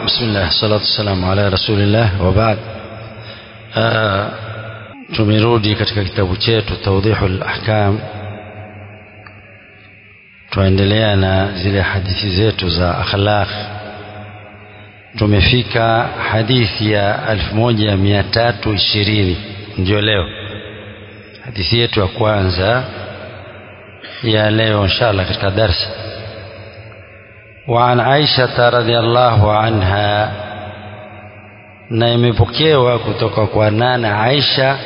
بسم الله الصلاة والسلام على رسول الله وبعد tumerudi katika kitabu chetu tawdihul ahkam tuendelea na zile hadithi zetu za akhlaq tumefika hadithi ya 1320 ndio leo hadithi yetu ya kwanza ya leo inshallah katika darsa وعن عائشة رضي الله عنها na imepokewa kutoka kwa nana Aisha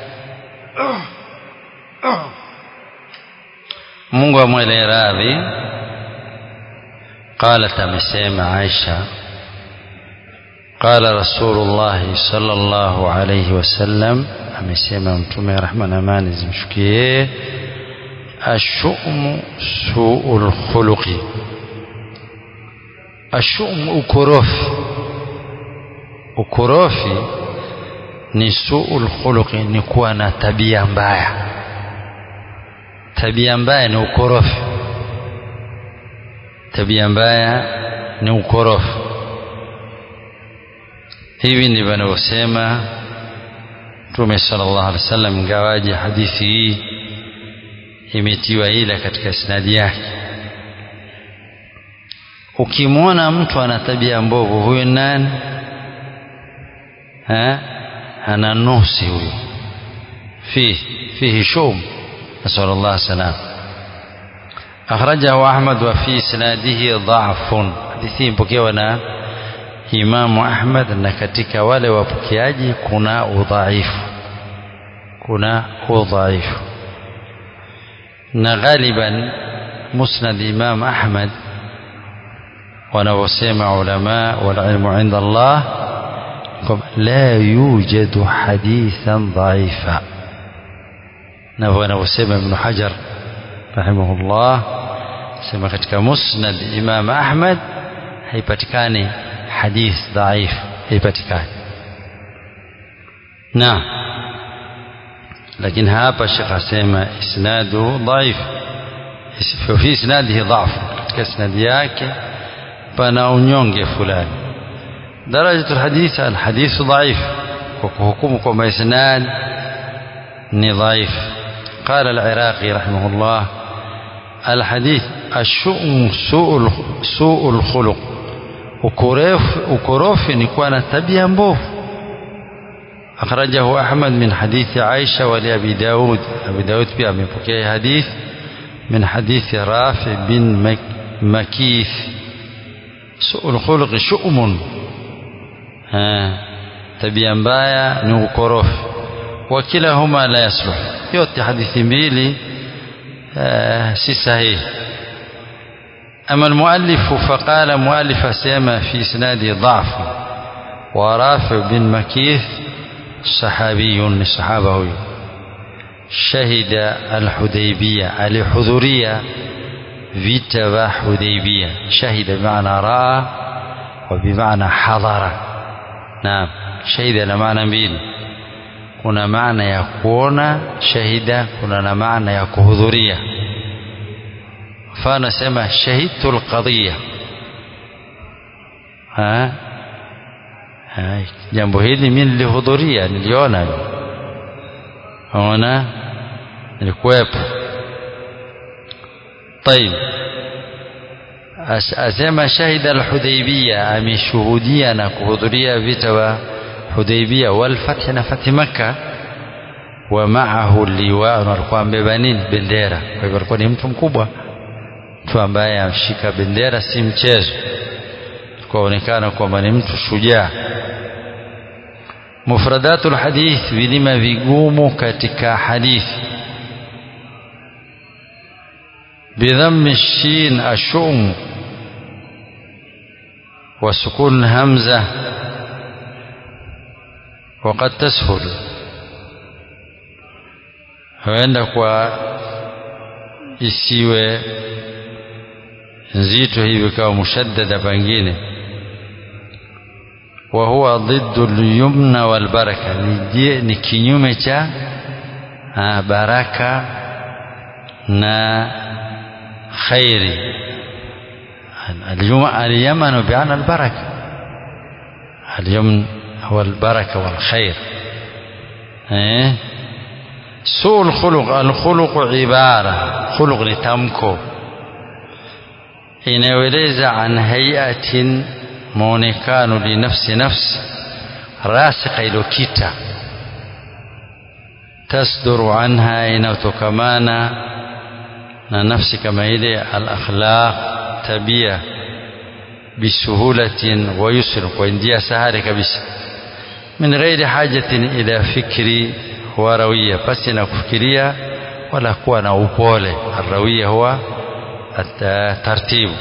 Mungu amwele radhi قالت amesema Aisha قال رسول الله صلى الله عليه وسلم amesema mtume rehma na amani zimshukie ashumu suul khuluqi ashum ukorofi ukorofi ni suul khuluqi ni kuwa na tabia mbaya tabia mbaya ni ukorofi tabia mbaya ni ukorofi hivi ndivyo anavyosema mtume sallallahu alaihi wasallam ingawaje hadithi hii imetiwa ila katika sinadi yake ukimwona mtu ana tabia mbovu huyu nani ha? ana nusi huyu فيه فيه شوم نسأل الله السلام أخرجه أحمد وفي إسناده ضعف حديثين بكيونا إمام أحمد أن katika wale wapokeaji kuna udhaifu kuna udhaifu na ghaliban musnad Imam Ahmad wanavyosema ulama walilmu inda Allah la yujadu hadithan dhaifa na wanavyosema Ibn Hajar rahimahullah sema katika musnad Imam Ahmad haipatikani hadith dhaif haipatikani na lakini hapa Sheikh asema isnadu dhaif fi isnadihi dhaf katika isnadi yake pana unyonge fulani درجة الحديث الحديث ضعيف وحكمكم إسناد ضعيف قال العراقي رحمه الله الحديث الشؤم سوء سوء الخلق ukorofi ni kuwa na tabia mbovu akhrajahu ahmad min hadithi aisha wali abi daud abi daud pia amepokea hadith min hadithi rafi bin makith suul khuluqi shu'mun tabia mbaya ni ukorofi wa kilahuma la yasluh yote hadithi mbili si sahihi أما المؤلف فقال مؤلف سيما في إسناده ضعف ورافع بن مكيث صحابي صحابه شهد الحديبية الحضورية vita حديبية شهد بمعنى رأى وبمعنى حضر نعم شهد na maana mbili kuna maana ya kuona shahida kuna na maana ya kuhudhuria mfano sema shahidtu alqadhiya ha jambo hili mimi nilihudhuria niliona ona nilikuwepo طيب asema shahida alhudaybiyya ameshuhudia na kuhudhuria vita wa hudaybiyya wal fath na fath makkah wa ma'ahu liwa alikuwa ambeba nini bendera kwa hivyo alikuwa ni mtu mkubwa mtu ambaye amshika bendera si mchezo kuonekana kwamba ni mtu shujaa mufradatul hadith vilima vigumu katika hadithi بضم الشين الشؤم وسكون همزة وقد تسهل huenda kwa isiwe nzito hivi kawa mushaddada pengine wa huwa dhiddu lyumna walbaraka ni kinyume cha baraka na khairi اليمن بمعنى البركة اليمن هو البركة والخير eh? سوء الخلق الخلق عبارة خلق لتمكو inayoeleza an hayatin muonekano linafsi nafsi rasikha iliyokita tasduru anha inayotokamana na nafsi kama ile alakhlaq tabia bisuhulatin wa yusr kwa njia sahari kabisa min ghairi hajatin ila fikri wa rawiya pasi na kufikiria wala kuwa na upole arrawiya huwa الترتيب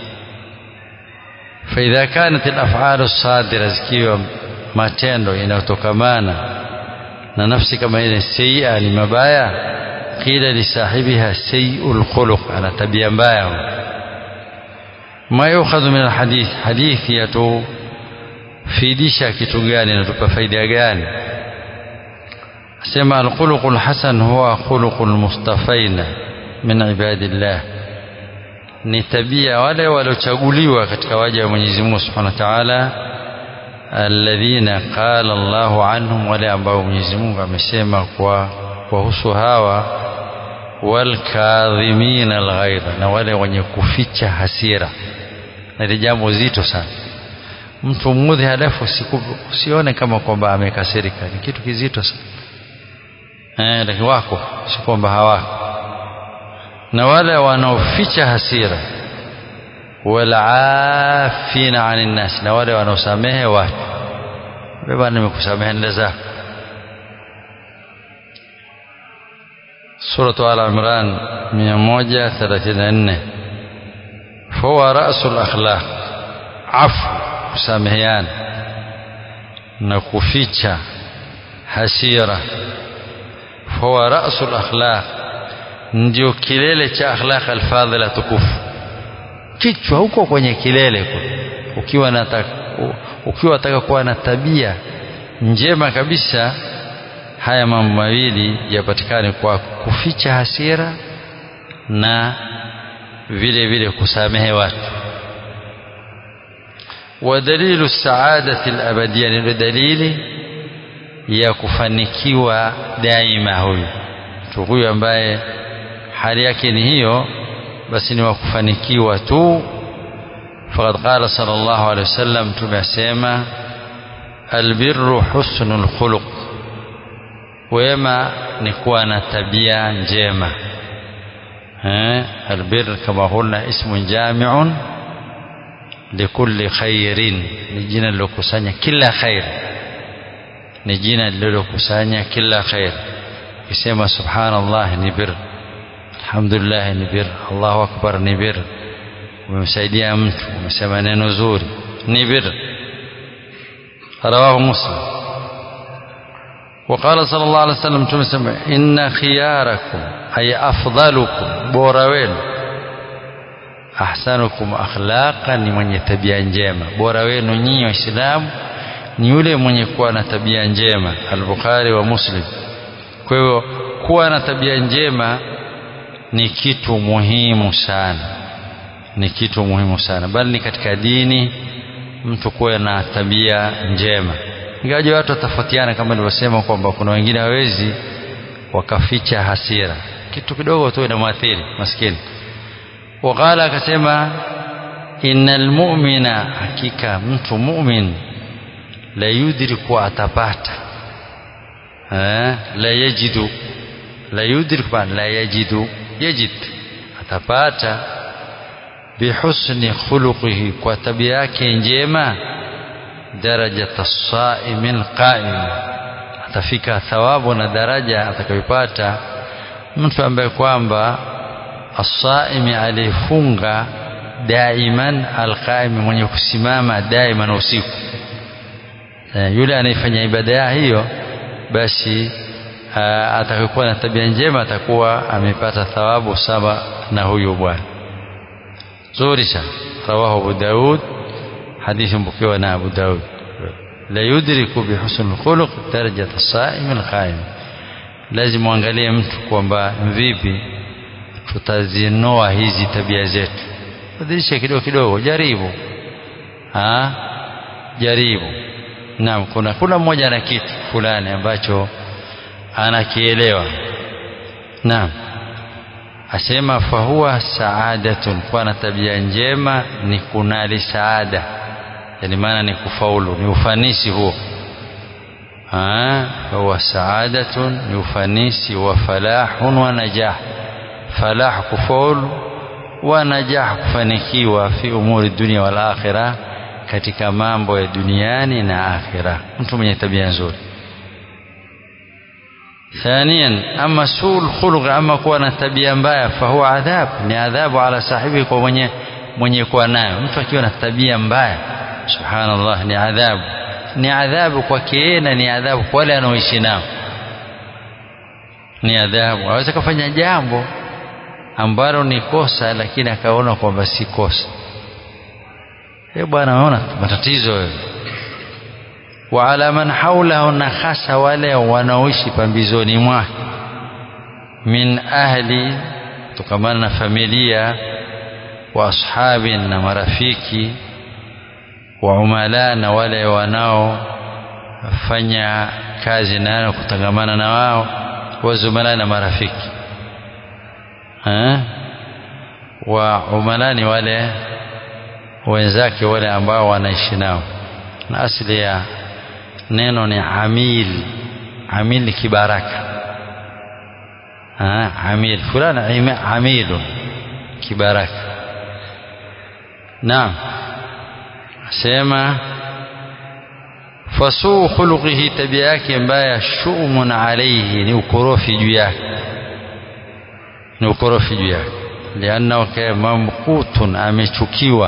فإذا كانت الأفعال الصادرة zikiwa matendo inayotokamana na nafsi kama ile sayyi'a ni mabaya qila lisahibiha sayyi'ul khuluq ana tabia mbaya ma yukhadhu min alhadith hadithi yatufidisha kitu gani inatupa faida gani asema alkhuluqul hasan huwa khuluqul mustafaina min ibadillah ni tabia wale waliochaguliwa katika waja wa Mwenyezi Mungu Subhanahu wa Ta'ala alladhina qala Allahu anhum wale ambao Mwenyezi Mungu amesema kwa kuhusu hawa walkadhimin alghaidha na wale wenye kuficha hasira na ni jambo zito sana mtu mudhi halafu usione kama kwamba amekasirika ni kitu kizito sana eh lakini wako si kwamba hawako na wale wanaoficha hasira walafina anin nas na wale wanaosamehe watu baba nimekusamehe nenda zako suratu al imran 134 fahuwa rasul akhlaq afu kusameheana na kuficha hasira fahuwa rasul akhlaq ndio kilele cha akhlaq alfadhila tukufu kichwa huko kwenye kilele ukiwa nataka ukiwa nataka kuwa na tabia njema kabisa haya mambo mawili yapatikane kwa kuficha hasira na vile vile kusamehe watu ودليل السعادة الأبدية ni dalili ya kufanikiwa daima huyu mtu huyu ambaye hali yake ni hiyo basi ni wa kufanikiwa tu faqad qala sallallahu alaihi wasallam tumesema albirru husnul khuluq wema ni kuwa na tabia njema eh albir kama qulna ismun jami'un likulli khairin ni jina lilokusanya kila khair ni jina lilokusanya kila khair ukisema subhanallah ni bir alhamdulillah ni bir Allahu akbar ni bir umemsaidia mtu umesema neno zuri ni bir rawahu muslim وقال صلى الله عليه وسلم تمسم إن خياركم أي أفضلكم بوروين أحسنكم أخلاقا ni mwenye tabia njema bora wenu nyinyi waislamu ni yule mwenye kuwa na tabia njema al-Bukhari wa Muslim kwa hivyo kuwa na tabia njema ni kitu muhimu sana ni kitu muhimu sana bali ni katika dini mtu kuwa na tabia njema ingawaje watu watafautiana kama nilivyosema kwamba kuna wengine hawezi wakaficha hasira kitu kidogo tu inamwathiri maskini waqala akasema innal mu'mina hakika mtu mu'min la yudriku atapata eh la yajidu la yudriku la yajidu yajid atapata bihusni khuluqihi kwa tabia yake njema darajat as-saim al-qa'im atafika thawabu na daraja atakayopata mtu ambaye kwamba as-saimi alifunga daiman al-qa'im mwenye kusimama daiman usiku yule anayefanya ibada hiyo basi atakayokuwa na tabia njema atakuwa amepata thawabu saba na huyu bwana zuri sana rawahu Abu Daud hadithi mpokewa na Abu Daud la yudriku bihusn alkhuluq darajat as-sa'im al-qa'im lazima uangalie mtu kwamba vipi tutazinoa hizi tabia zetu badilisha kidogo kidogo jaribu ha jaribu naam kuna kuna mmoja na kitu fulani ambacho anakielewa naam asema fahuwa saadatun kuwa na tabia njema ni kunali saada yani maana ni kufaulu ni ufanisi huo fahuwa saadatun ni ufanisi wa falahun wa najah falah kufaulu wa najah kufanikiwa fi umuri dunia wal akhirah katika mambo ya duniani na akhira mtu mwenye tabia nzuri ثانيا أما سوء الخلق أما كون tabia mbaya فهو عذاب ni adhabu ala sahibi kwa mwenye mwenye kuwa nayo mtu akiwa na tabia mbaya subhanallah ni adhabu ni adhabu kwake yeye na ni adhabu kwa wale anaoishi nao ni adhabu aweza kufanya jambo ambalo ni kosa lakini akaona kwamba si kosa eh bwana unaona matatizo wewe wa ala man haulahu na hasa wale wanaoishi pambizoni mwake min ahli tukamana na familia wa ashabi na marafiki wa umala na wale wanaofanya kazi nayo kutangamana na wao wa zumala na marafiki ha? wa umala ni wale wenzake wale ambao wanaishi nao na asili ya neno ni amil amil ni kibaraka ha, amil fulani amilun kibaraka naam sema fasuu khuluqihi tabia yake mbaya shumun alaihi ni ukorofi juu yake ni ukorofi juu yake liannahu mamkutun amechukiwa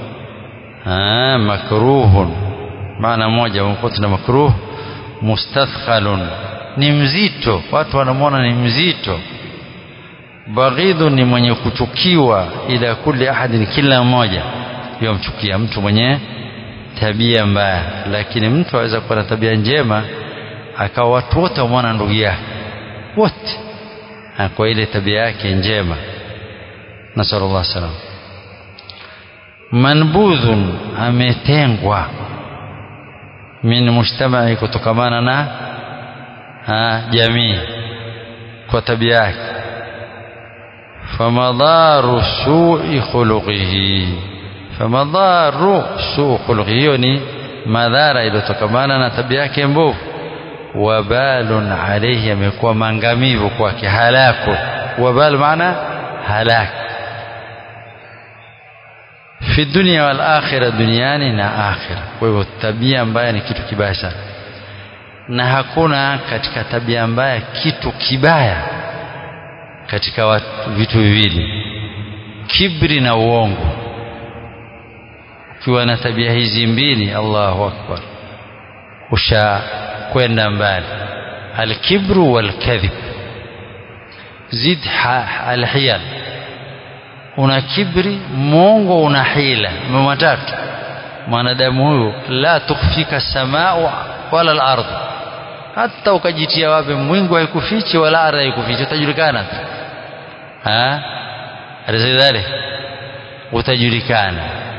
makruhun maana moja mamkut na makruh mustathqalun ni mzito watu wanamwona ni mzito baghidhu ni mwenye kuchukiwa ila kulli ahadin kila mmoja yomchukia mtu mwenye tabia mbaya lakini mtu aweza kuwa na tabia njema akawa watu wote wamwona ndugu yake wote kwa ile tabia yake njema nasallallahu salam manbudhun ametengwa min mujtamai kutokamana na ha, jamii kwa tabia yake famadharu sui khuluqihi famadharu suu khuluqihi hiyo ni madhara iliyotokamana na tabia yake mbovu wabalun alaihi amekuwa mangamivu kwake halaku wabal maana halak fi dunia wal akhira duniani na akhira kwa hivyo tabia mbaya ni kitu kibaya sana na hakuna katika tabia mbaya kitu kibaya katika watu, vitu viwili kibri na uongo ukiwa na tabia hizi mbili Allahu akbar ushakwenda mbali alkibru walkadhib zid alhiyal una kibri mongo una hila matatu mwanadamu huyu la tukfika samau wala al-ardh hata ukajitia wapi mwingu haikufichi wala ardhi haikufichi utajulikana tu ha alizidhalik utajulikana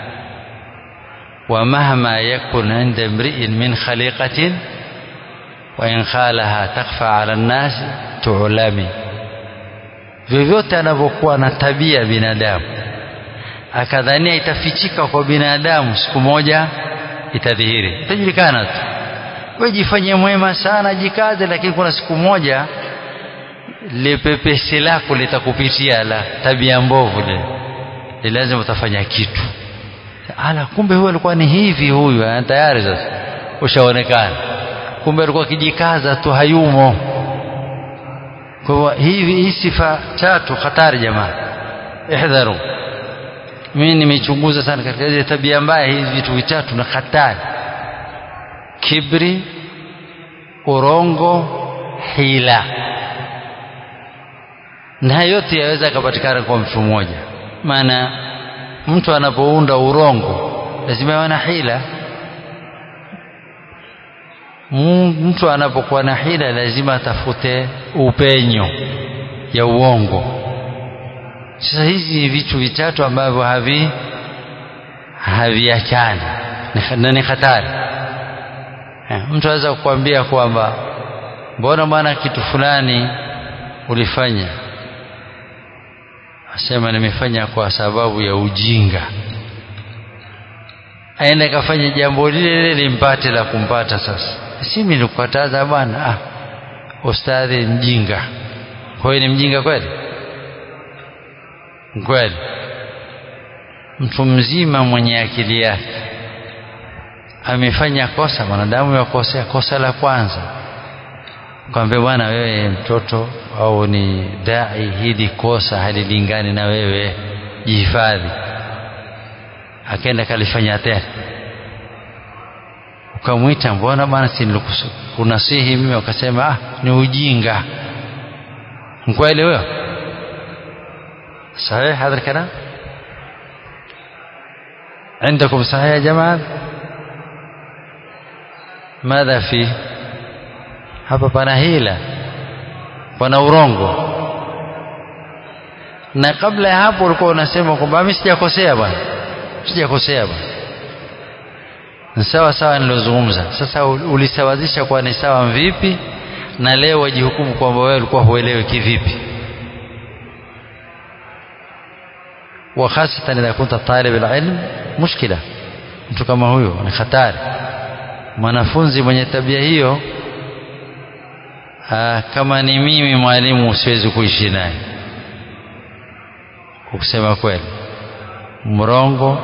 ومهما يكن عند امرئ من خليقة وإن خالها تخفى على الناس تعلمي vyovyote anavyokuwa na tabia binadamu akadhania itafichika kwa binadamu siku moja itadhihiri itajulikana tu we jifanye mwema sana jikaze lakini kuna siku moja lipepesi lako litakupitia la tabia mbovu le lazima utafanya kitu ala kumbe huyu alikuwa ni hivi huyu tayari sasa ushaonekana kumbe alikuwa akijikaza tu hayumo kwa hivyo hivi hii sifa tatu hatari jamaa ihdharu mimi nimechunguza sana katika ile tabia mbaya hizi vitu vitatu na hatari kibri urongo hila na yote yaweza kupatikana kwa mtu mmoja maana mtu anapounda urongo lazima awe na hila mtu anapokuwa na hila lazima atafute upenyo ya uongo sasa hizi ni vitu vitatu ambavyo havi haviachani na ni hatari eh, mtu aweza kukwambia kwamba mbona bwana kitu fulani ulifanya asema nimefanya kwa sababu ya ujinga aende kafanya jambo lile lile limpate la kumpata sasa si mimi nilikukataza bwana ah ustadhi mjinga kwa hiyo ni mjinga kweli kweli mtu mzima mwenye akili yake amefanya kosa mwanadamu yakosea kosa la kwanza kwambia bwana wewe mtoto au ni dai hili kosa halilingani na wewe jihifadhi akaenda kalifanya tena ukamwita mbona bwana si kunasihi mimi ukasema ah ni ujinga mkweli huyo صحيح هذا الكلام عندكم صحيح يا جماعة ماذا فيه hapa pana hila pana urongo na kabla ya hapo ulikuwa unasema kwamba mimi sijakosea bwana sijakosea bwana ni sawa sawa nilozungumza sasa ulisawazisha kwa ni sawa vipi na leo wajihukumu kwamba wewe ulikuwa huelewi kivipi وخاصة إذا كنت طالب العلم مشكلة mtu kama huyo ni hatari mwanafunzi mwenye tabia hiyo aa, kama ni mimi mwalimu siwezi kuishi naye kusema kweli mrongo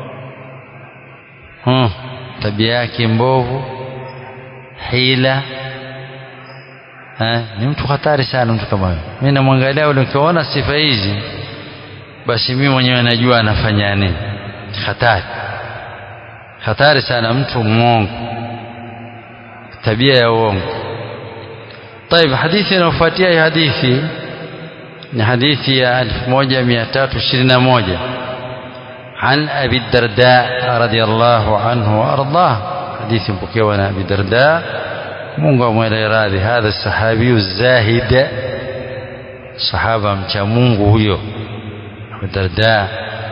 hmm, tabia yake mbovu hila ha, ni mtu hatari sana mtu kama huyo mimi namwangalia ule nikiona sifa hizi basi mimi mwenyewe najua anafanya nini hatari hatari sana mtu mwongo tabia ya uongo طيب hadithi inayofuatia hii hadithi ni hadithi ya 1321 عن أبي الدرداء رضي الله عنه وأرضاه حديث بكيوان أبي الدرداء mungu amwele radhi hadha sahabiyu zahid sahaba mcha mungu huyo Abu Darda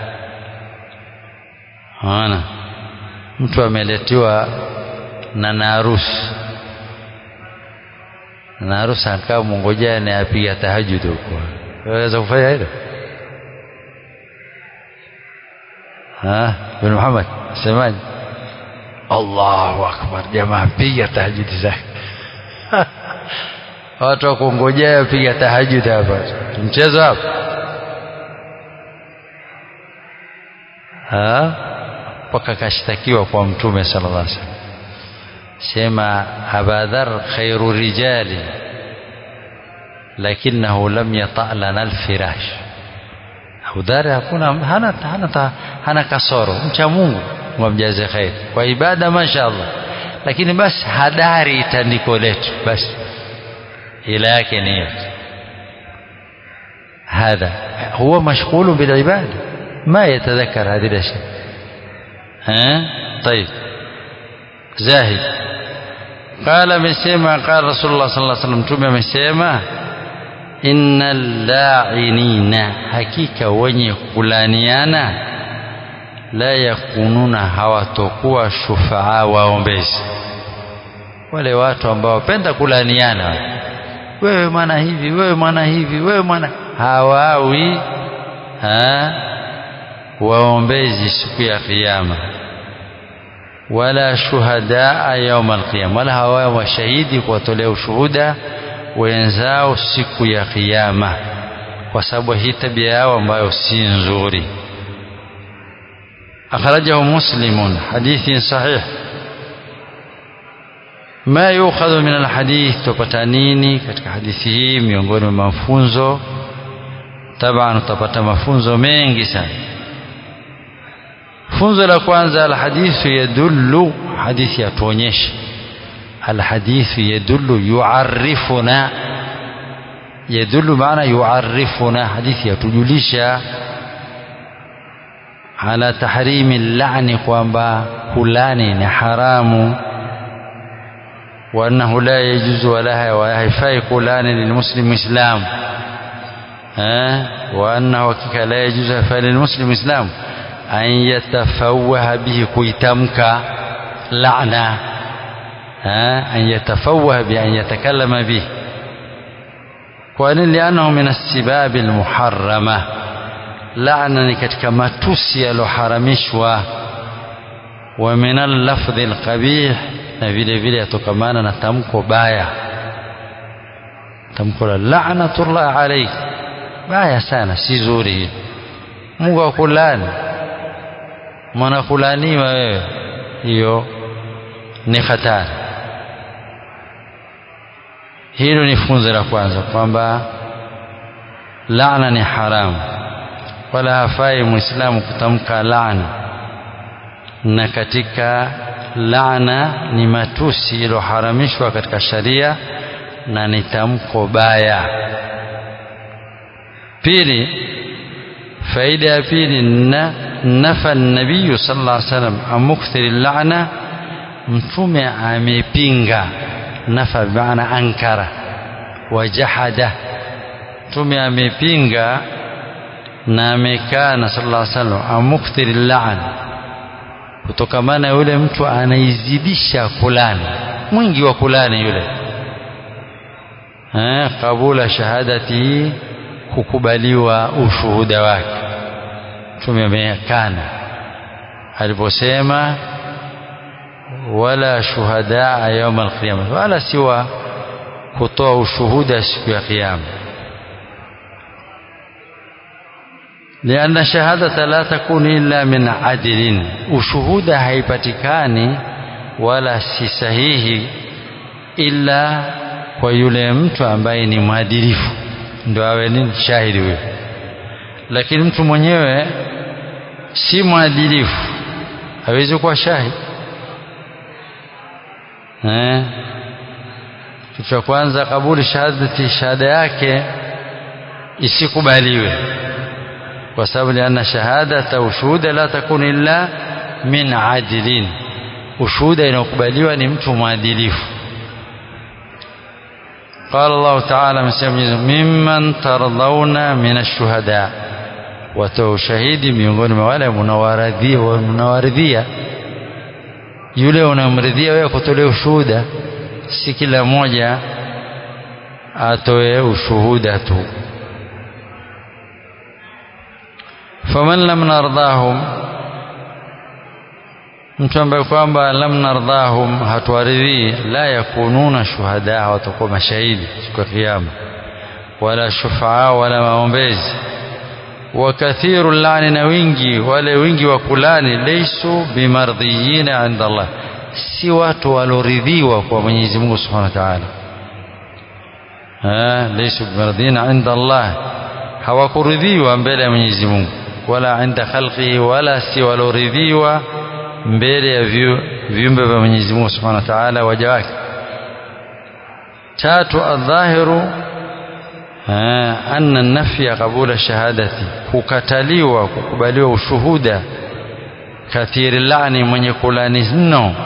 ana mtu ameletiwa na narusi narusi akaa mungojea ni apiga tahajud huko waweza kufanya hilo bin Muhammad semaje Allahu akbar jamaa piga tahajud zake watu wakungojea piga tahajud hapa mchezo hapa mpaka kashtakiwa kwa mtume sallallahu alaihi wasallam sema abadhar khairu rijali lakinahu lam yata lana alfirash Abudhar hakuna hana, hana, hana kasoro mcha Mungu mwamjaze khair kwa ibada mashaallah lakini basi hadari tandiko letu basi ila yake ni hiyo هذا هو مشغول بالعباده ما يتذكر هذه الأشياء ها طيب زاهد قال مسيما قال رسول الله صلى الله عليه وسلم تومي مسيما إن اللاعنين حقيقة wenye kulaniana la yakununa hawatokuwa shufaa waombezi wale watu ambao wapenda kulaniana wewe mwana hivi wewe mwana hivi wewe mwana hawawi ha? waombezi siku ya kiyama wala shuhadaa yauma alqiyama wala hawa washahidi kuwatolea ushuhuda wenzao siku ya kiyama kwa sababu hii tabia yao ambayo si nzuri akhrajahu muslimun hadithi sahih ma yukhadhu min alhadith tupata nini katika hadithi hii miongoni mwa mafunzo taban utapata mafunzo mengi sana funzo la kwanza alhadithu yadullu hadithi yatuonyesha alhadithu yadullu yuarifuna yadullu maana yuarifuna hadithi yatujulisha ala tahrimi lani kwamba kulani ni haramu وأنه لا يجوز ولا وهيفاي كلان للمسلم إسلام ها وأنه وكك لا يجوز هيفاي للمسلم إسلام أن يتفوه به كويتمك لعنة an yatafawah bi an yatakallama bih kwani lianahu min assibabi almuharrama laana ni katika matusi yaloharamishwa wa min allafdhi alqabih na vile vile yatokamana na tamko baya tamko la la'natullah alayk baya sana si zuri hili Mungu akulani mwana kulaniwa wewe hiyo ni hatari hilo ni funzo la kwanza kwamba laana ni haramu wala hafai muislamu kutamka laana na katika laana ni matusi iliyoharamishwa katika sharia na ni tamko baya pili faida ya pili na nafa nabiyu sallallahu alaihi wasallam an mukthiri lana mtume amepinga nafa bimaana ankara wajahada mtume amepinga na amekana sallallahu alaihi wasallam an mukthiri lana kutokamana yule mtu anaizidisha kulani mwingi wa kulani yule eh, kabula shahadati kukubaliwa ushuhuda wake mtume amekana aliposema wala shuhadaa yauma alqiyama wala siwa kutoa ushuhuda siku ya kiyama لأن الشهادة لا تكون إلا من عدل ushuhuda haipatikani wala si sahihi ila kwa yule mtu ambaye ni mwadilifu ndio awe nini shahidi huyo lakini mtu mwenyewe si mwadilifu hawezi kuwa shahidi eh kitu cha kwanza kabuli shahadati shahada yake isikubaliwe kwa sababu lianna shahadata ushuhuda la takun illa min adilin ushuhuda inayokubaliwa ni mtu mwadilifu قال الله تعالى ممن ترضون من الشهداء watoa ushahidi miongoni mwa wale mnawaridhia yule unamridhia wewe kutolea ushuhuda si kila mmoja atoe ushuhuda tu faman lam nardahum mtu ambaye kwamba lam nardahum hatuwaridhii la yakununa shuhada watakuwa mashahidi siku ya kiyama wala shufaa wala maombezi wa kathiru lani na wingi wale wingi wa kulani laysu bimardhiyina inda Allah si watu waloridhiwa kwa Mwenyezi Mungu Subhanahu wa Ta'ala laysu bimardhiyina inda Allah hawakuridhiwa mbele ya Mwenyezi Mungu wala inda khalqihi wala si waloridhiwa mbele ya viumbe vya Mwenyezi Mungu Subhanahu wa Ta'ala waja wake tatu adhahiru anna nafya qabula shahadati kukataliwa kukubaliwa ushuhuda kathiri lani mwenye kulani mno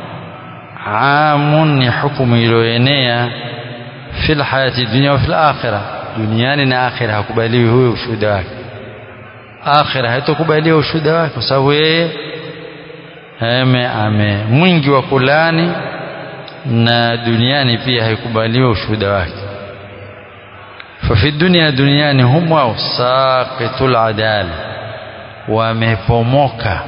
amun ni hukumu iliyoenea fil hayati dunia wa fil akhirah duniani na akhira hakubaliwi huyo ushuhuda wake akhira haitokubaliwa ushuhuda wake kwa sababu yeye ame ame mwingi wa kulani na duniani pia haikubaliwa ushuhuda wake fafi dunia duniani hum wao saqitul adala wamepomoka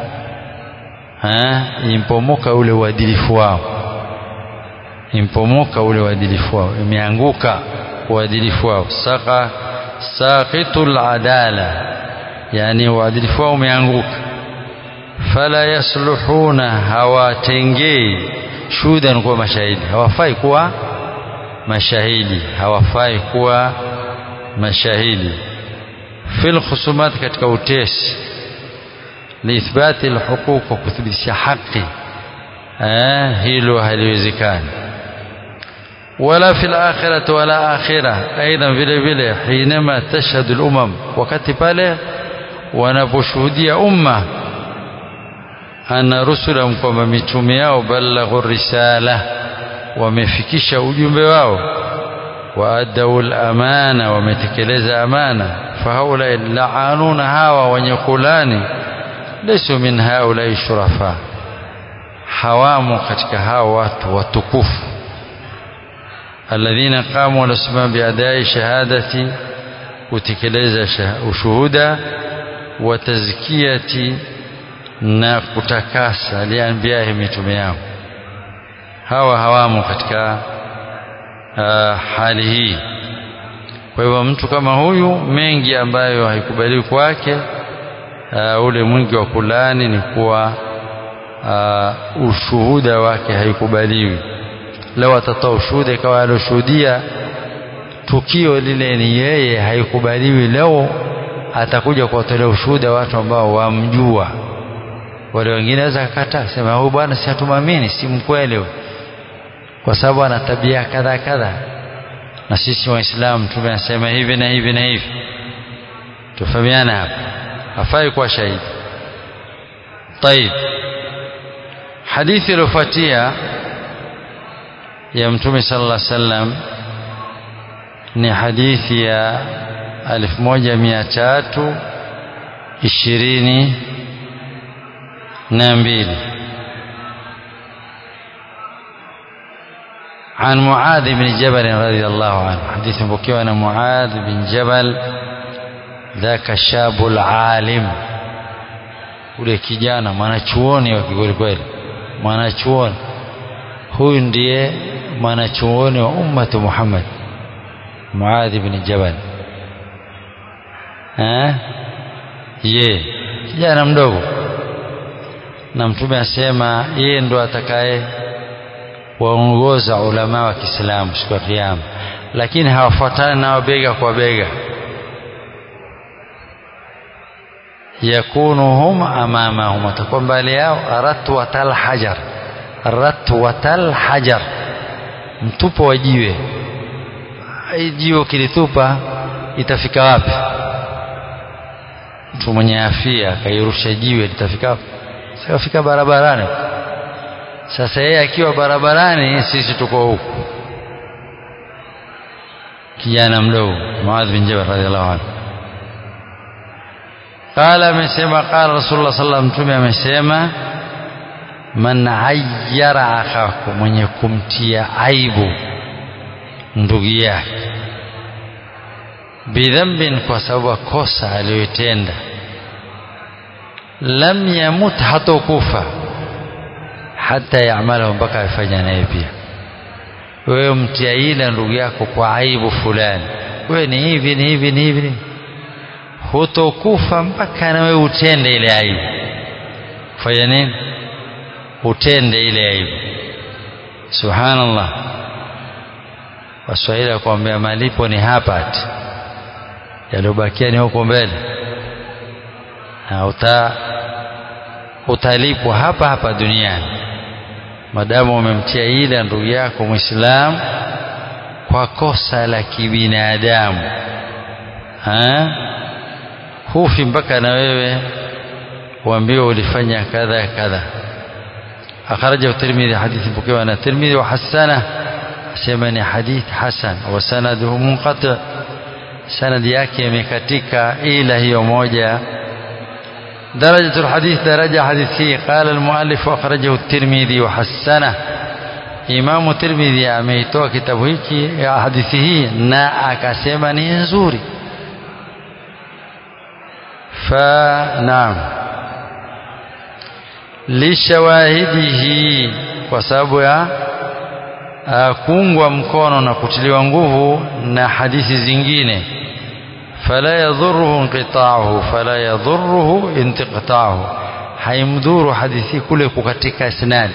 impomoka ule uadilifu wao impomoka ule uadilifu wao imeanguka uadilifu wao saqa saqitul adala yani uadilifu wao umeanguka fala yasluhuna hawatengei shuhudan kuwa mashahidi hawafai kuwa mashahidi hawafai kuwa mashahidi fil khusumat katika utesi liithbati alhuquq wa kuthibitisha haki eh hilo haliwezekani wala fil akhirati wala akhirah aidha vile vile hinama tashhadu al-umam wakati pale wanaposhuhudia umma anna rusulahum kwamba mitume yao balaghu risala wamefikisha ujumbe wao waadau lamana wametekeleza amana fahaulai laanuna hawa wenye kulani laisu min haulai shurafa hawamo katika hao watu watukufu alladhina qamu walasimama biadai shahadati kutekeleza ushuhuda wa tazkiyati na kutakasa lianbiyahi mitume yao hawa hawamo katika uh, hali hii kwa hivyo mtu kama huyu mengi ambayo haikubaliwi kwake uh, ule mwingi wa kulani ni kuwa uh, ushuhuda wake haikubaliwi leo atatoa ushuhuda ikawa alioshuhudia tukio lile ni yeye haikubaliwi leo atakuja kuwatolea ushuhuda watu ambao wamjua wale wengine waweza kakataa sema huyu bwana si hatumwamini si mkweli kwa sababu ana tabia kadha kadha na sisi waislamu tumesema hivi na hivi na hivi tufahamiana hapa hafai kuwa shahidi طيب hadithi iliyofuatia ya mtume sallallahu alaihi wasallam ni hadithi ya 1322 عن معاذ بن جبل رضي الله عنه حديث بكي أنا معاذ بن جبل ذاك الشاب العالم ule kijana mwanachuoni wa kikweli kweli mwanachuoni huyu ndiye mwanachuoni wa ummatu Muhammad Muadh ibn Jabal eh ye kijana mdogo na mtume asema yeye ndo atakaye waongoza ulama wa Kiislamu siku ya kiyama lakini hawafuatani nao bega kwa bega yakunuhum amamahum atakuwa mbele yao ratwatal hajar ratwatal hajar mtupo wa jiwe jiwe ukilitupa itafika wapi mtu mwenye afia akairusha jiwe litafika wapi sikafika barabarani sasa yeye akiwa barabarani sisi tuko huku kijana mdogo Muadh bin Jabal radhiallahu anhu قال amesema قال رسول الله صلى الله عليه وسلم amesema man ayyara akhaku mwenye kumtia aibu ndugu yake bidhambin kwa sababu kosa aliyotenda lam yamut hatokufa hata yaamalahu mpaka afanya naye pia wewe mtia ila ndugu yako kwa aibu fulani wewe ni hivi ni hivi ni hivi hutokufa mpaka na wewe utende ile aibu fanya nini utende ile aibu subhanallah waswahili wakuambia malipo ni hapa ati yaliyobakia ni huko mbele na uta utalipwa hapa hapa duniani madamu umemtia ile ndugu yako mwislamu kwa kosa la kibinadamu hufi mpaka na wewe uambiwe ulifanya kadha kadha akhrajahu tirmidhi hadithi pokewa na tirmidhi wa hasana asema ni hadith hasan wa sanaduhu munqati sanadi yake imekatika ila hiyo moja درجة الحديث درجة حديثي قال المؤلف أخرجه الترمذي وحسنه إمام الترمذي ameitoa kitabu hiki hadithi hii na akasema ni nzuri فنعم lishawahidihi kwa sababu ya kuungwa mkono na kutiliwa nguvu na hadithi zingine fala yadhuruhu inqita'uhu fala yadhuruhu intiqta'uhu haimdhuru hadithi kule kukatika isnad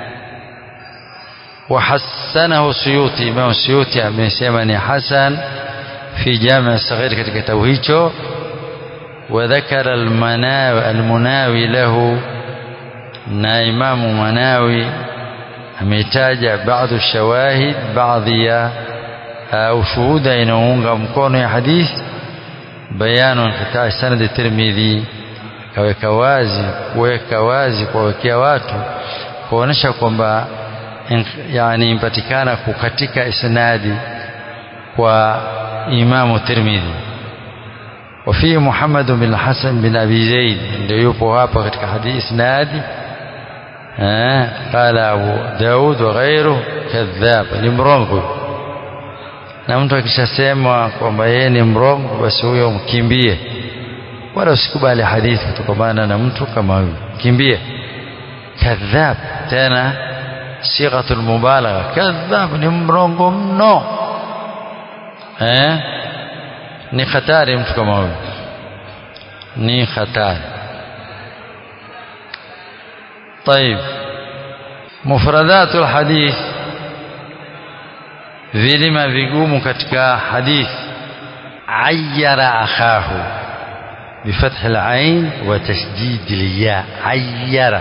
وحسنه سيوطي امام سيوطي amesema ni hasan fi jami' saghir katika kitabu hicho وذكر المناوي المناوي له na imamu manawi ametaja baadhi shawahid baadhi ya ushuhuda inaunga mkono ya hadith bayanu inqitaa sanad tirmidhi kaweka wazi kuweka wazi kuwawekea watu kuonesha kwamba yani impatikana kukatika isnadi kwa imamu tirmidhi وفيه محمد بن الحسن بن أبي زيد ndio yupo hapa katika hadithi isnadi eh qala Abu Daud wa ghairu kadhab ni mrongo na mtu akishasema kwamba yeye ni mrongo basi huyo mkimbie wala usikubali hadithi kutokana na mtu kama huyo kimbie kadhab tena sighatul mubalagha kadhab ni mrongo mno eh ni hatari mtu kama huyo ni hatari طيب مفردات الحديث vilima vigumu katika hadith ayyara akhahu بفتح العين وتشديد الياء عير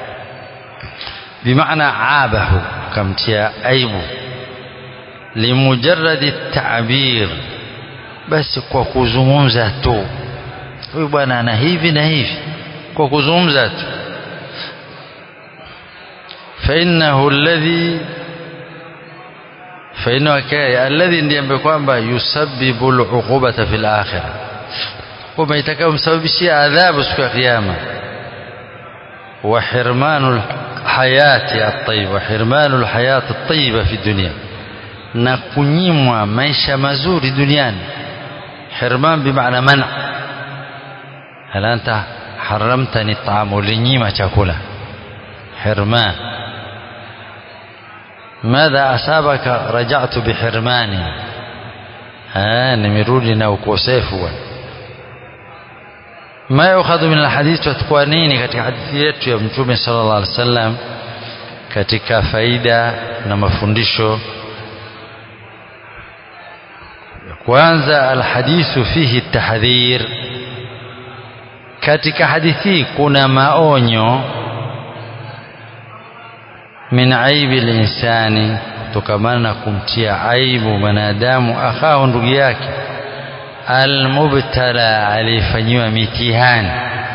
بمعنى عابه كم تيا أيبه لمجرد التعبير بس kwa kuzungumza tu huyu bwana ana hivi na hivi kwa kuzungumza tu فإنه الذي فإنه كاي الذي ndiye ambaye kwamba yusabbibu al-uqubata fil akhirah kwamba itakayomsababishia adhabu siku ya kiyama wa hirmanu hayati at-tayyib wa hirmanu al-hayati at-tayyiba fi dunya na kunyimwa maisha mazuri duniani hirman bimaana mana hal anta haramtani at-ta'am ulinyima chakula hirman ماذا أصابك رجعت بحرماني آه nimerudi na ukosefu bwana ما يؤخذ من الحديث تتكوا nini katika hadithi yetu ya mtume sallallahu alaihi wasallam katika faida na mafundisho kwanza alhadithu fihi tahdhir katika hadithi kuna maonyo min aibi linsani kutokamana na kumtia aibu mwanadamu akhahu ndugu yake almubtala aliyefanyiwa mitihani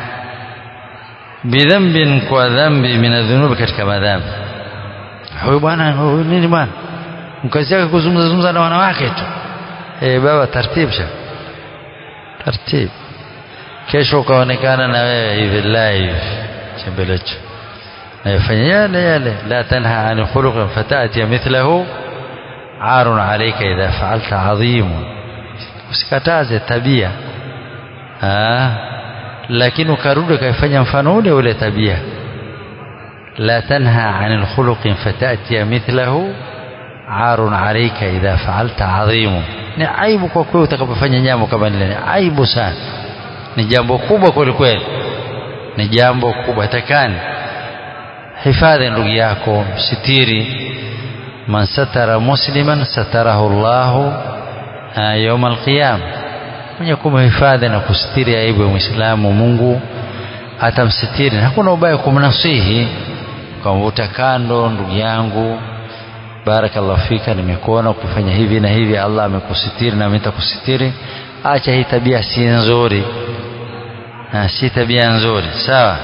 bidhambin kwa dhambi min adhunubi katika madhambi huyu bwana huyu nini bwana mkazi yake kuzungumza zungumza na wanawake tu eh baba taratibu sha taratibu kesho ukaonekana na wewe hivi live chembelecho nayofanya yale yale la tanha an khuluqin fatati mithlahu arun alayka idha fa'alta adhimun usikataze tabia ah lakini ukarudi ukaifanya mfano ule ule tabia la tanha anil khuluqin fatati mithlahu arun alayka idha fa'alta adhimu ni aibu kwa kweli utakapofanya jambo kama lile ni aibu sana ni jambo kubwa kweli kweli ni jambo kubwa takani hifadhi ndugu yako sitiri man satara musliman satarahu Allahu يوم القيامة mwenye kumhifadhi na kustiri aibu ya Muislamu Mungu atamsitiri. Hakuna ubaya kumnasihi ukamvuta kando, ndugu yangu, barakallahu fika, nimekuona ukifanya hivi na hivi, Allah amekusitiri na nitakusitiri. Acha hii tabia si nzuri, na si tabia nzuri, sawa.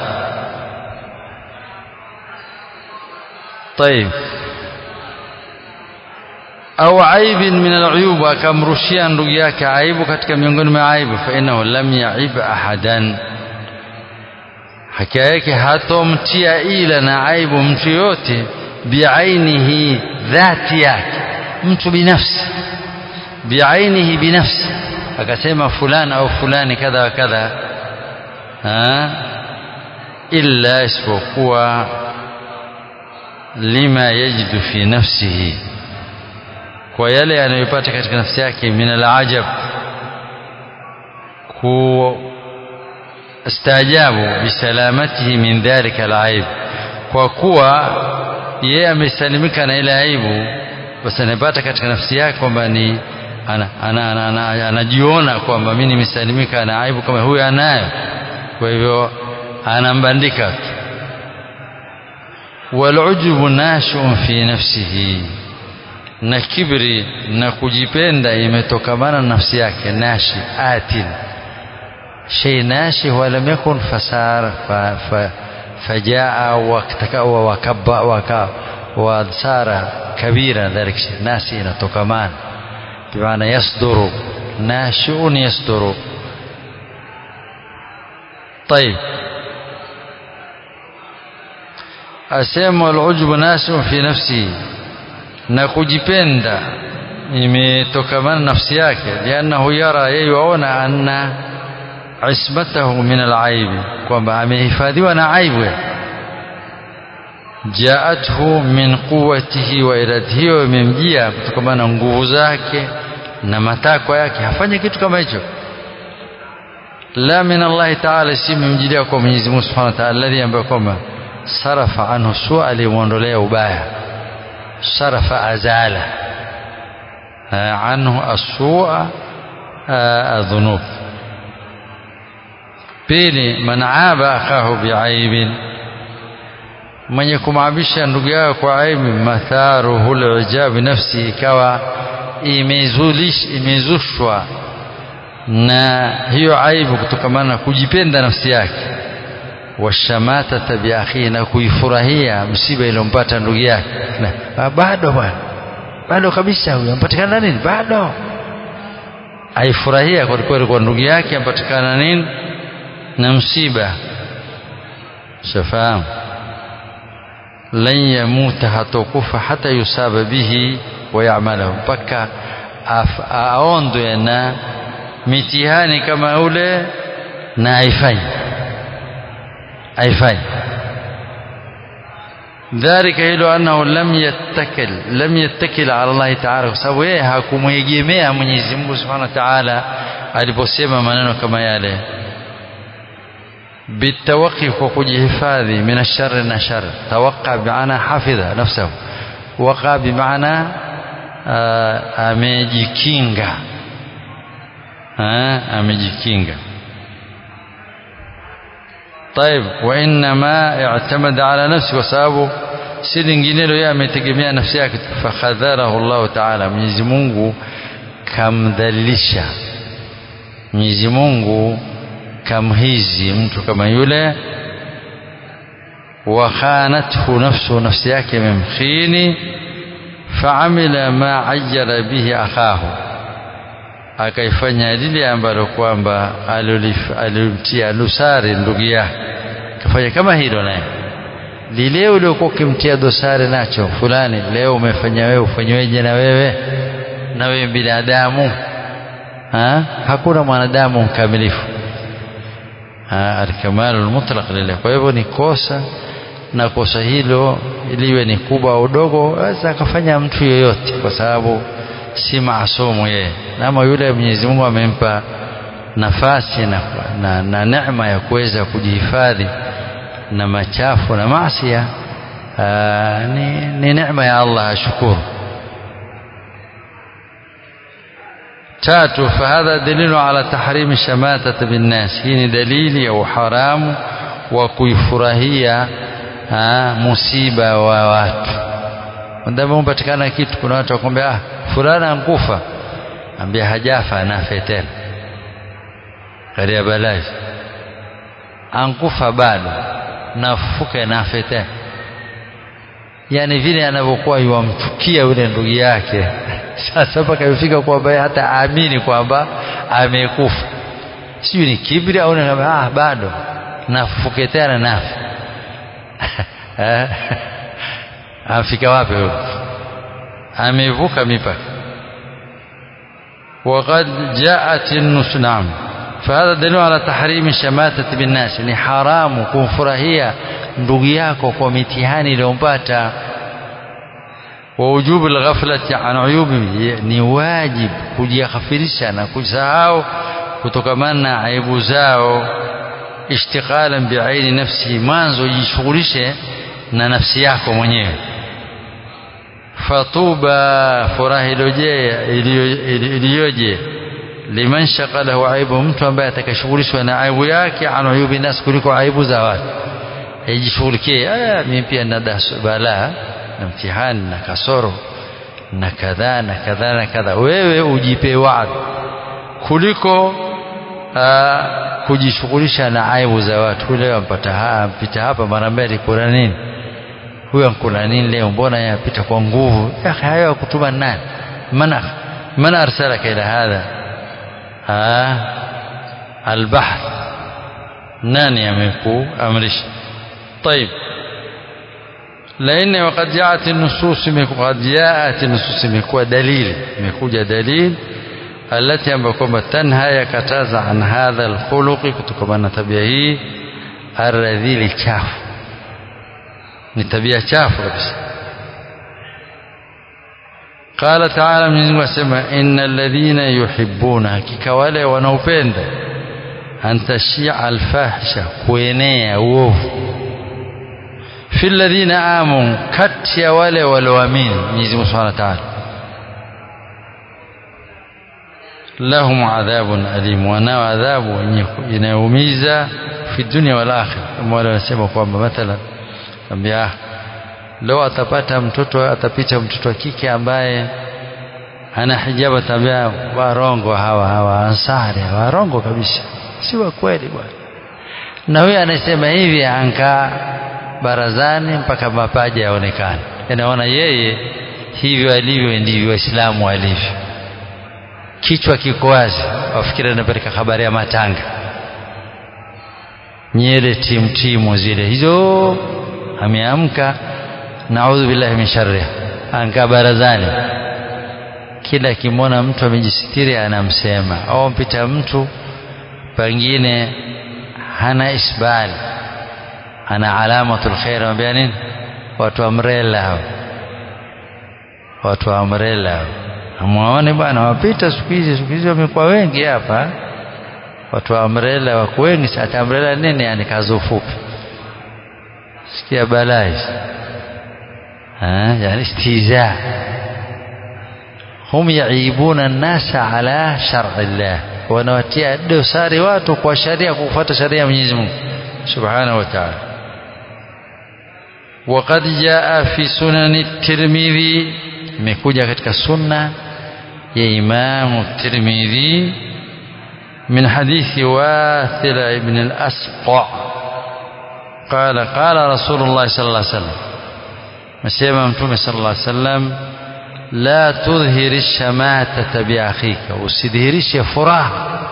طيب au aibin min aluyub akamrushia ndugu yake aibu katika miongoni mwa aibu fa innahu lam yaib ahadan hakika yake hatomtia ila na aibu mtu yote biainihi dhati yake mtu binafsi biainihi binafsi akasema fulani au fulani kadha wa kadha illa isipokuwa lima yajidu fi nafsihi kwa yale anayopata katika nafsi yake min alajab kustaajabu bisalamatihi min dhalika alaib kwa kuwa yeye amesalimika na ile aibu basi anapata katika nafsi yake kwamba ni anajiona ana, ana, ana, ana kwamba mimi nimesalimika na aibu kama huyu anayo kwa hivyo anambandika walujubu nashuun fi nafsihi na kibri na kujipenda imetokamana na nafsi yake nashi atin shay nashi huwa lam yakun fasar fa, fa, fajaa waktakawa wakabba waka wasara kabira dhalik shay nasi inatokamana bimaana yasduru nashiun yasduru طيب asema alujbu nasu fi nafsi na kujipenda imetokamana nafsi yake liannahu yara yeye waona anna ismatahu min alaibi kwamba amehifadhiwa na aibu jaathu min quwatihi wa iradatihi hiyo imemjia kutokana na nguvu zake na matakwa yake hafanye kitu kama hicho la min Allah ta'ala si mimjilia kwa Mwenyezi Mungu Subhanahu wa ta'ala alladhi ambaye kwamba sarafa anhu sua alimuondolea ubaya sarafa azala anhu asua adhunub pili man aba akahu biaibin mwenye kumabisha ndugu yao kwa aibu matharuhu lijab nafsi ikawa imezushwa na hiyo aibu kutokamana na kujipenda nafsi yake washamatata biakhihi na kuifurahia msiba iliyompata ndugu yake bado bwana bado kabisa huyo ampatikana nini bado aifurahia kwelikweli kwa ndugu yake ampatikana nini na msiba shafahamu lan yamuta hatokufa hata yusaba bihi wayamalahu mpaka aondwe na mitihani kama ule na aifanyi aifanyi dhalika hilo annahu lam yattakil lam yattakil ala Allah ta'ala kwa sababu yeye hakumwegemea Mwenyezi Mungu Subhanahu wa Ta'ala aliposema maneno kama yale بالتوقي وكجهفاذي من الشر na shar توقع بمعنى حفظ نفسه وقع بمعنى amejikinga amejikinga طيب وانما اعتمد على نفسه وسبب si linginelo yeye ametegemea nafsi yake fakhadharahu Allah Ta'ala Mwenyezi Mungu kamdhalilisha Mwenyezi Mungu kamhizi mtu kama yule wa khanathu nafsu nafsi yake imemkhini faamila ma ajjala bihi akahu akaifanya lile ambalo kwamba alimtia dosari ndugu yake kafanya kama hilo naye lile uliokuwa ukimtia dosari nacho fulani leo umefanya wewe ufanyweje na wewe na wewe binadamu ha? hakuna mwanadamu mkamilifu alkamalu almutlaq lillah kwa hivyo ni kosa na kosa hilo liwe ni kubwa au dogo aweza akafanya mtu yoyote kwa sababu si maasumu yeye nama yule Mwenyezi Mungu amempa nafasi na, na, na neema ya kuweza kujihifadhi na machafu na maasia ni, ni neema ya Allah ashukuru tatu fahadha dalilu ala tahrimi shamatata binnas hii ni dalili ya uharamu wa kuifurahia musiba wa watu ndama umpatikana kitu kuna watu wakwambia ah fulana ankufa ambia hajafa anafe tena karia balai ankufa bado nafufuka nafe tena yani vile anavyokuwa yuwamchukia yule ndugu yake sasa mpaka ifika kwamba hata aamini kwamba amekufa sijui ni kibri au ah bado nafufuke tena nafe amfika wapi huyo amevuka mipaka وقد جاءت النص نعم فهذا دليل على تحريم الشماتة بالناس ni haramu kumfurahia ndugu yako kwa mitihani iliyompata ووجوب الغفلة عن عيوبه ni wajib kujighafirisha na kusahau kutokamana na aibu zao ishtighalan biaini nafsihi mwanzo jishughulishe na nafsi yako mwenyewe fatuba furaha iliyoje liman shaqalahu aibu mtu ambaye atakashughulishwa na aibu yake an uyubi nas kuliko aibu za watu ajishughulikie mimi pia nina balaa na mtihani na kasoro na kadhaa na kadhaa na kadhaa wewe ujipe wa'd kuliko kujishughulisha na aibu za watu leo ampata hapa mpita hapa mara mbili kuna nini huyo ankula nini leo mbona yapita kwa nguvu ya akhi hayo kutuma nani man man arsalaka ila hadha ah albahth nani amekuamrisha طيب la nne waqad jaat nusus qad jaat nusus imekuwa dalili imekuja dalili alati ambayo kwamba tanha yakataza an hadha alkhuluqi kutokana na tabia hii arradhili chafu ni tabia chafu kabisa قال تعالى من وسمى إن الذين يحبون hakika wale wanaopenda an tashia alfahsha kuenea uovu fi alladhina amanu kati ya wale walioamini Mwenyezi Mungu Subhanahu wa Ta'ala lahum adhabun alim wanao adhabu inayoumiza fi dunya wal akhirah kama wale wanasema kwamba mathalan ambia leo atapata mtoto atapita mtoto wa kike ambaye ana hijabu atambia warongo hawa hawa ansari warongo kabisa si wa kweli bwana na huyo anasema hivi ankaa barazani mpaka mapaja yaonekane anaona yeye hivyo alivyo ndivyo waislamu walivyo kichwa kiko wazi wafikiri anapeleka habari ya matanga nyele timtimu zile hizo ameamka naudhu billahi min sharriha ankaa barazani kila akimwona mtu amejisitiri anamsema au mpita mtu pengine hana isbali ana alamatul khair anambia nini watu amrela hao watu amrela hao amwaone bwana wapita siku hizi siku hizi wamekuwa wengi hapa watu wa umbrella wako wengi sasa umbrella nini yani kazi ufupi sikia balai yani istiza hum yaibuna an-nasa ala shar'i Allah wanawatia dosari watu kwa sharia kufuata sharia ya Mwenyezi Mungu subhanahu wa ta'ala وقد جاء في سنن الترمذي imekuja katika sunna ya Imam Tirmidhi من حديث واثل بن الأسقع قال قال رسول الله صلى الله عليه وسلم مسيما متومي صلى الله عليه وسلم لا تظهر الشماتة بأخيك usidhihirishe furaha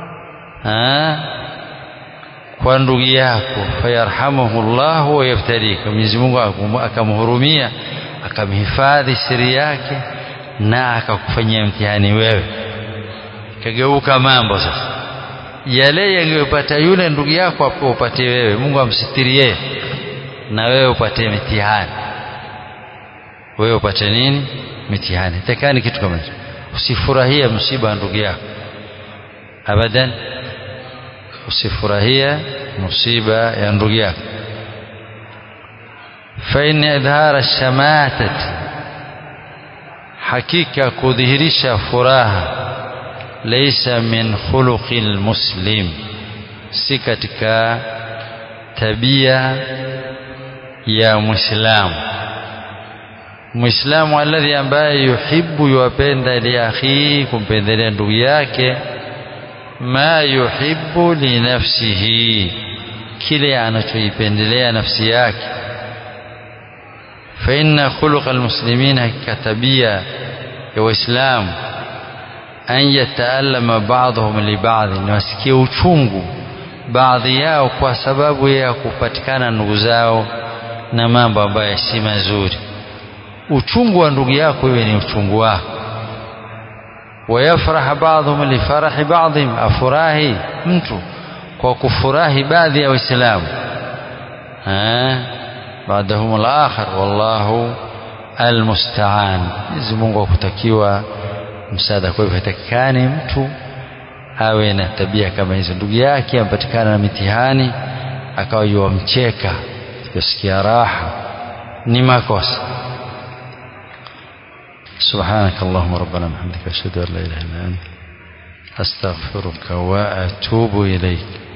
kwa ndugu yako fayarhamuhu llahu wayaftarika Mwenyezi Mungu akamhurumia akamhifadhi siri yake na akakufanyia mtihani wewe kageuka mambo sasa yale yangeyopata yule ndugu yako hapo upatie wewe Mungu amsitiri yeye na wewe upate mitihani wewe upate nini mitihani takani kitu kama hicho usifurahie msiba wa ndugu yako abadan usifurahie msiba ya ndugu yako fa in idhara shamatati hakika kudhihirisha furaha laysa min khuluqil muslim si katika tabia ya muislamu muislamu alladhi ambaye yuhibbu yuwapenda li akhihi kumpendelea ndugu yake ma yuhibbu li nafsihi kile anachoipendelea nafsi yake fa inna khuluqa almuslimina katabia ya waislamu an yataallama ba'dhum li ba'd ni wasikie uchungu baadhi yao kwa sababu ya kupatikana ndugu zao na mambo ambayo si mazuri uchungu wa ndugu yako iwe ni uchungu wako wayafraha ba'dhum li farahi ba'dhim afurahi mtu kwa kufurahi baadhi ya waislamu baadahum al-akhar wallahu almusta'an Mwenyezi Mungu akutakiwa msaada kwa hivyo hatakikani mtu awe na tabia kama hizo ndugu yake ampatikana na mitihani akawa yuwamcheka yasikia raha ni makosa سبحانك اللهم ربنا وبحمدك أشهد أن لا إله إلا أنت أستغفرك وأتوب إليك